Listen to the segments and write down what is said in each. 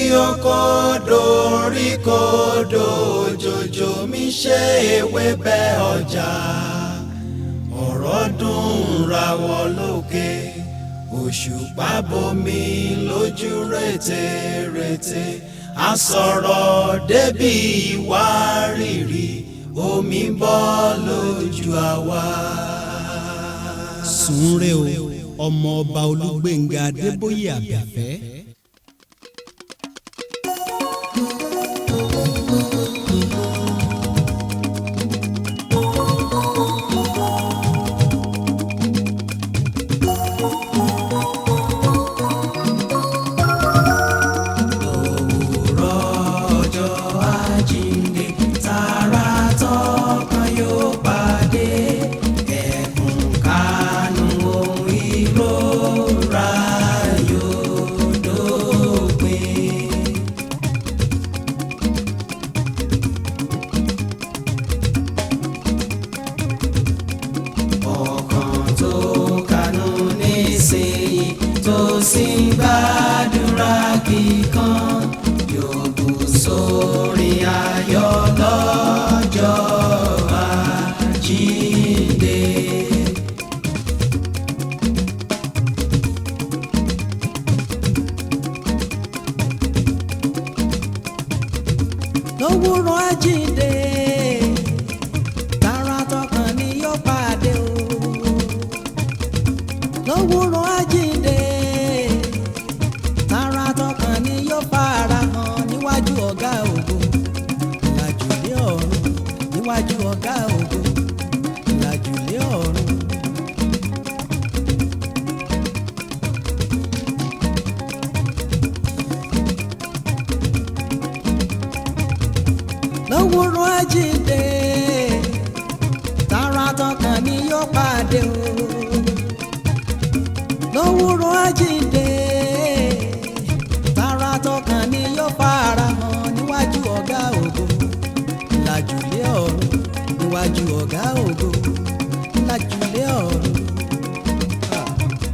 oko dorí kodò jòjò mi ṣe ewébẹ̀ ọjà ọ̀rọ̀ dùn rawọ́ lókè òṣùpá bomi lójú rètérètè àsọ̀rọ̀ débi ìwárìrì omi bọ́ lójú àwa. sùnre o ọmọ ọba olúgbénga adébóyè àbẹ̀fẹ́. òwúrọ̀ ọjọ́ àjíǹde tààrà tọkàn yóò pàdé ẹkùn kánú ohun ìrora yóò dópin. ọkàn tó kánú nísìnyí tó sì ń gbàdúrà kíkan yóò bù sórí ayọ̀ lọ́jọ́ àjíǹde. lówùrọ̀ àjíǹde tààrà tọkàn ni yóò pàdé o lówùrọ̀ àjíǹde tààrà tọkàn ni yóò fara hàn níwájú ọ̀gá ògo ìlàjùlé ọ̀run níwájú ọ̀gá ògo ìlàjùlé ọ̀run. lówùrọ̀ àjíǹde tààrà tọkàn ni yóò pàdé o lówùrọ̀ àjíǹde tààrà tọkàn ni yóò fara hàn níwájú ọ̀gá ògo làjùlé ọ̀run níwájú ọ̀gá ògo làjùlé ọ̀run. Ah.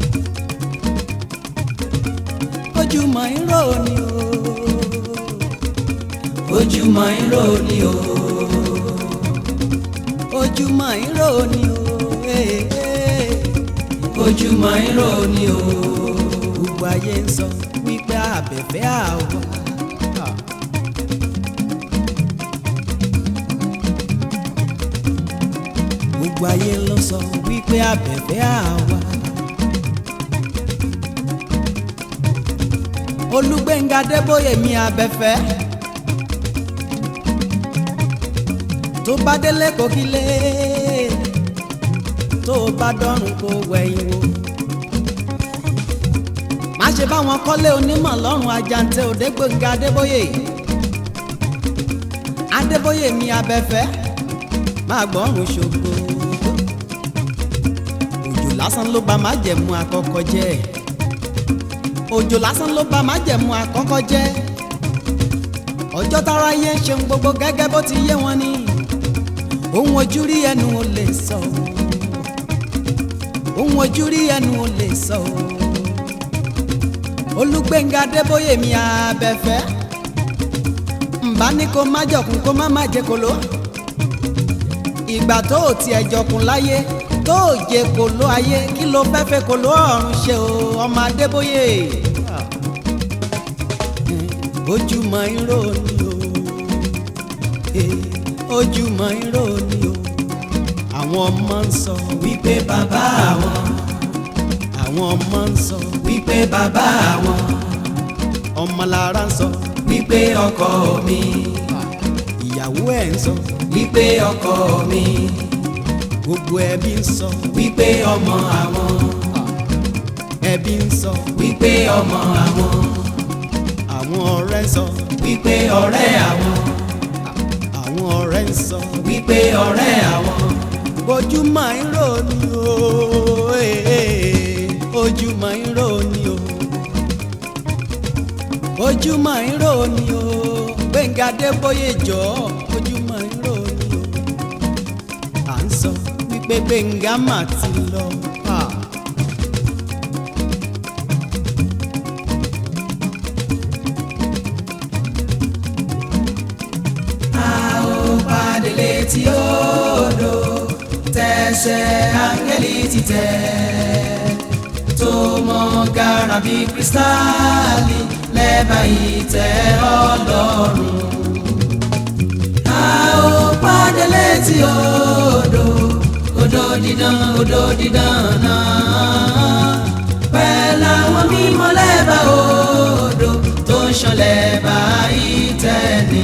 ojúmọ́ irọ́ ni o ojúmọ́ irọ́ ni o ojúmọ́ irọ́ ni o eh, eh. ojúmọ́ irọ́ ni o gbogbo ayé ń sọ wípé àbẹ̀fẹ́ àwa. gbogbo ayé ló sọ wípé àbẹ̀fẹ́ àwa. olùgbẹ̀ngà débóyè mi àbẹ̀fẹ́. tó bá délé kò kí lé tó bá dọ́rùn kó wẹ̀yìn wò má ṣe bá wọn kọ́lé onímọ̀ lọ́rùn ajante òdégbòǹga adébóyè adébóyè mi abẹ́fẹ́ má gbọ́rùn ṣògo òjò lásán ló bá má jẹ̀mú àkọ́kọ́ jẹ́ òjò lásán ló bá má jẹ̀mú àkọ́kọ́ jẹ́ ọjọ́ tára yé ń ṣeun gbogbo gẹ́gẹ́ bó ti yé wọn ni ohun ojú rí ẹnu ò lè sọ ohun ojú rí ẹnu ò lè sọ olùgbẹ̀ngà adébóyè mi abẹ́fẹ́ ǹbá ní kó má jọkùn kó má má jẹ kolo ìgbà tó o tiẹ̀ jọkùn láyé tó o jẹ kolo ayé kí ló fẹ́ fẹ́ kolo ọ̀run ṣe o ọmọ adébóyè ojúmọ́ irọ́ ni o ojúmọ́ irọ́ ni o àwọn ọmọ ń sọ wípé bàbá àwọn àwọn ọmọ ń sọ wípé bàbá àwọn ọmọlára ń sọ wípé ọkọ mi ìyàwó ẹ̀ ń sọ wípé ọkọ mi gbogbo ẹbí ń sọ wípé ọmọ àwọn ẹbí ń sọ wípé ọmọ àwọn àwọn ọ̀rẹ́ ń sọ wípé ọ̀rẹ́ àwọn àwọn ọ̀rẹ́ ń sọ wípé ọ̀rẹ́ àwọn ojúmọ́ irọ́ ni o eh, ojúmọ́ irọ́ ni o ojúmọ́ irọ́ ni o Gbẹ́ngà Adébóyè jọ ojúmọ́ irọ́ ni o à ń sọ wípé Gbẹ́ngà mà ti lọ. Ah. létí odò tẹsẹ̀ áńgẹ́lì ti tẹ̀ tó mọ gàrà bí kírísítálì lẹ́bàá ìtẹ́ ọlọ́run. a ó pàdé létí odò odò dídán odò dídán náà pẹ̀lú àwọn mímọ́ lẹ́bàá odò tó ń ṣàn lẹ́bàá ìtẹ́ ni.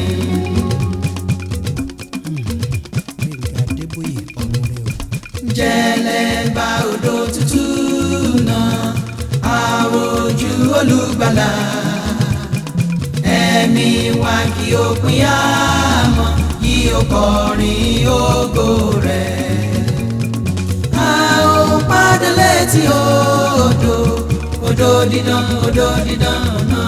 Gbẹ̀ngà Adébóyè ọmọ rẹ o. jẹlẹba odò tútù náà àwòjú olùgbàlà ẹ̀mí wa kí o pín àmọ́ kí o kọrin ògo rẹ̀ a ó pàdé létí odò odò dídán odò dídán náà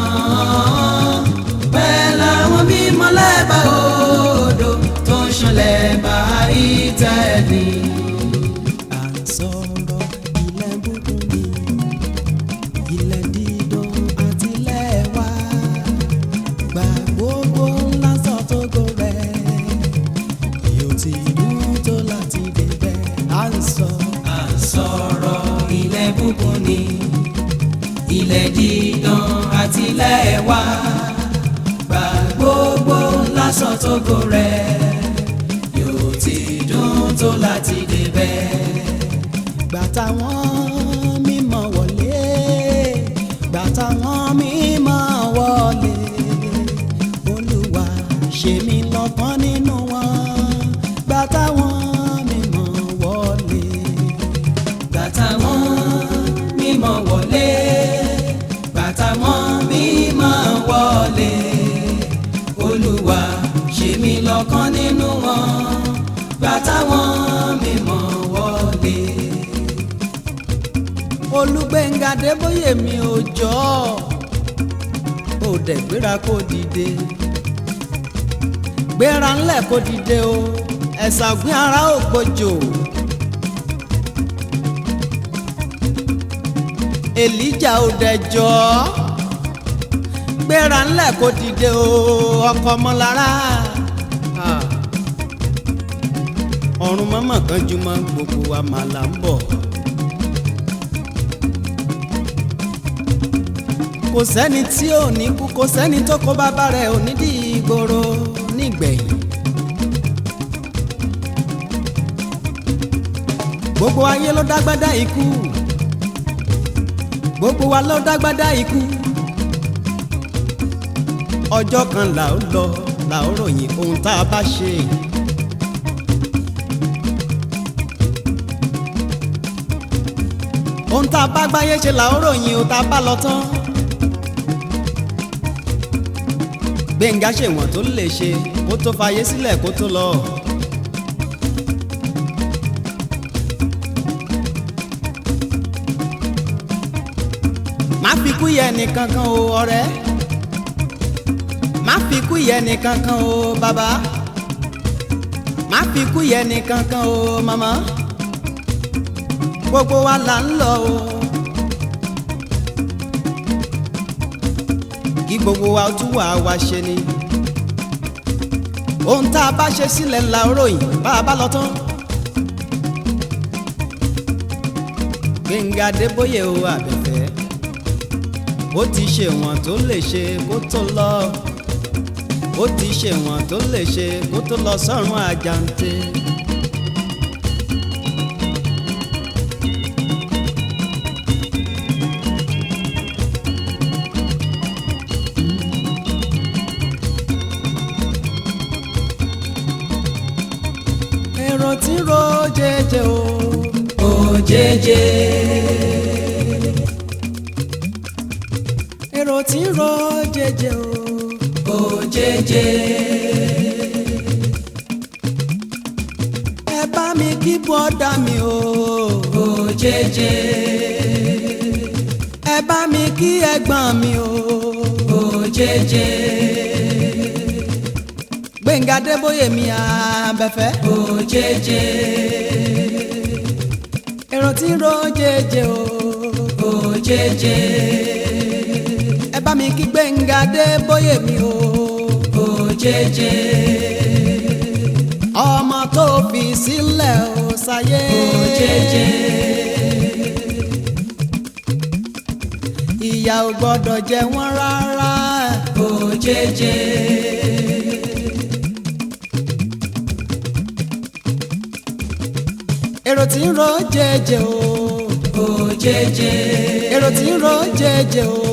pẹ̀lú àwọn mímọ́ lẹ́bàá odò tó ń ṣàn lẹ́bàá ìtẹ́ni. à ń sọ̀rọ̀ ilẹ̀ búburú ni ilẹ̀ dídán àti ilẹ̀ wa gba gbogbo ńlá sọ́tògò rẹ̀ yóò ti dùn tó láti débẹ̀ à ń sọ. à ń sọ̀rọ̀ ilẹ̀ búburú ni ilẹ̀ dídán àti ilẹ̀ wa gba gbogbo lásán tógo rẹ̀ yóò ti dùn tó láti débẹ̀. gbà táwọn mímọ́ wọlé gbà táwọn mímọ́ wọlé olúwa ṣe mí lọ́kàn nínú wọn gbà táwọn mímọ́ wọlé bàtà wọn mímọ́ wọlé bàtà wọn mímọ́ wọlé olúwa ṣe mí lọ́kàn nínú wọn bàtà wọn mímọ́ wọlé. olùgbẹ̀ngà débóyè mi ò jọ ò dẹ̀ gbéra kó dìde gbéra ńlẹ̀ kó dìde o ẹ̀sà ògbìn ara ò gbòjò èlíjà ò dẹ̀ jọ gbéra ńlẹ̀ kó dìde o ọkọ ọmọlára Ah. ọ̀run mọ́mọ́ kan jùmọ̀ gbogbo wa màlà ń bọ̀. kò sẹ́ni tí ò ní kú kò sẹ́ni tó kó bàbá rẹ̀ ò ní di ìgboro nígbẹ̀yìn. gbogbo ayé ló dágbádá ikú gbogbo wa ló dágbádá ikú ọjọ́ kan là ó lọ là ó ròyìn ohun tá a bá ṣe. ohun tá a bá gbáyé ṣe là ó ròyìn ohun tá a bá lọ tán. gbẹ̀ngà ṣèwọ̀n tó lè ṣe kó tó fayé sílẹ̀ kó tó lọ. má fi kú yẹ nìkan kan o ọ̀rẹ́ má fi kú yẹ nìkan kan o bàbá má fi kú yẹ nìkan kan o màmá gbogbo wa là ń lọ o. kí gbogbo wa tún wà wá ṣe ni. ohun tá a bá ṣe sílẹ̀ ńlá ròyìn bá a bá lọ tán. Gbẹ̀ngà Adébóyè o àbẹ̀fẹ́ ó ti ṣe wọ̀n tó lè ṣe kó tó lọ ó ti ṣe wọ̀n tó lè ṣe kó tó lọ sọ́run àjàǹtẹ̀. èrò tí ń ro jẹjẹ o. òjèjè èrò tí ń ro jẹjẹ o. òjèjè ẹ bá mi kí bọ́dà mi o. òjèjè ẹ bá mi kí ẹ̀gbọ́n mi o. òjèjè Gbẹ̀ngà Adébóyè mi àbẹ̀fẹ́. òjèjè èrò tí ń ro jẹjẹ o. òjèjè ẹ bá mi kí Gbẹ̀ngà Adébóyè mi o. òjèjè ọmọ fi sílẹ̀ ó sáyé. òjèjè ìyà ò gbọ́dọ̀ jẹ wọ́n rárá. òjèjè èrò tí ń ro jẹjẹ o. òjèjè èrò tí ń ro jẹjẹ o.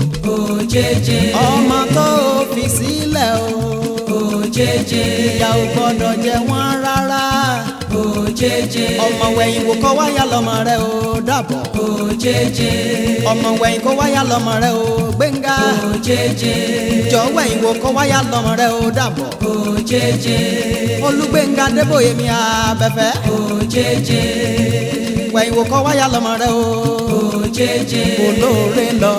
òjèjè ọmọ tó fi sílẹ̀ o. òjèjè ìyà ò gbọ́dọ̀ jẹ wọ́n rárá. òjèjè ọmọ wẹ̀yìn wò kọ́ wáyà lọ́mọ rẹ o dàbọ̀. òjèjè ọmọ wẹ̀yìn kọ́ wáyà lọ́mọ rẹ o gbẹ̀ngà. òjèjè jọ wẹ̀yìn wò kọ́ wáyà lọ́mọ rẹ o dàbọ̀. òjèjè olùgbẹ̀ngà débòye mi àbẹ̀fẹ́. òjèjè wẹ̀yìn wò kọ́ wáyà lọ́mọ rẹ o. òjèjè olóore lọ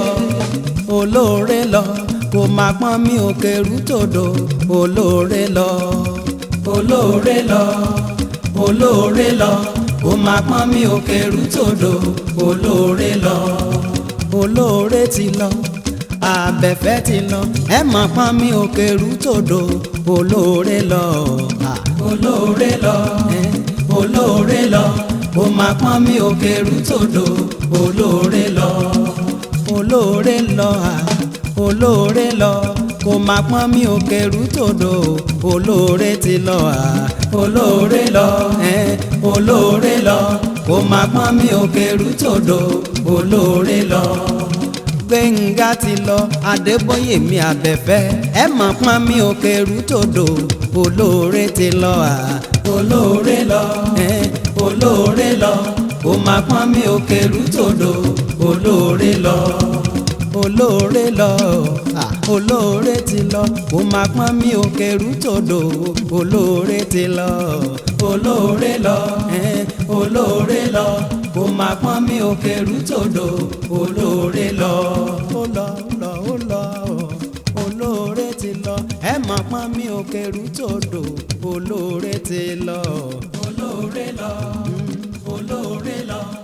olóore lọ kò má pọ́n mi ò kẹrù tòdò olóore lọ olóore lọ olóore lọ kó má pọ́n mi ò kẹrù tòdò olóore lọ olóore ti lọ abẹ́fẹ́ ti lọ ẹ má pọ́n mi ò kẹrù tòdò olóore lọ à, olóore lọ ẹ, olóore lọ kó má pọ́n mi ò kẹrù tòdò olóore lọ olóore lọ à, olóore lọ kò má pọ́n mi ò kẹrù tòdò olóore ti lọ à. olóore lọ ẹ, olóore lọ kó má pọ́n mi ò kẹrù tòdò olóore lọ gbẹ̀ngà ti lọ adébóyè mi àbẹ̀fẹ́ ẹ mọ̀ pọ́n mi ò kẹrù tòdò olóore ti lọ à. olóore lọ ẹ, olóore lọ kó má pọ́n mi ò kẹrù tòdò olóore lọ olóore lọ à, olóore ti lọ kò má pọ́n mi ò kẹrù tòdò olóore ti lọ. olóore lọ ẹ, olóore lọ kó má pọ́n mi ò kẹrù tòdò olóore lọ ó lọ ó lọ ó lọ olóore ti lọ ẹ mọ̀ pọ́n mi ò kẹrù tòdò olóore ti lọ. olóore lọ olóore lọ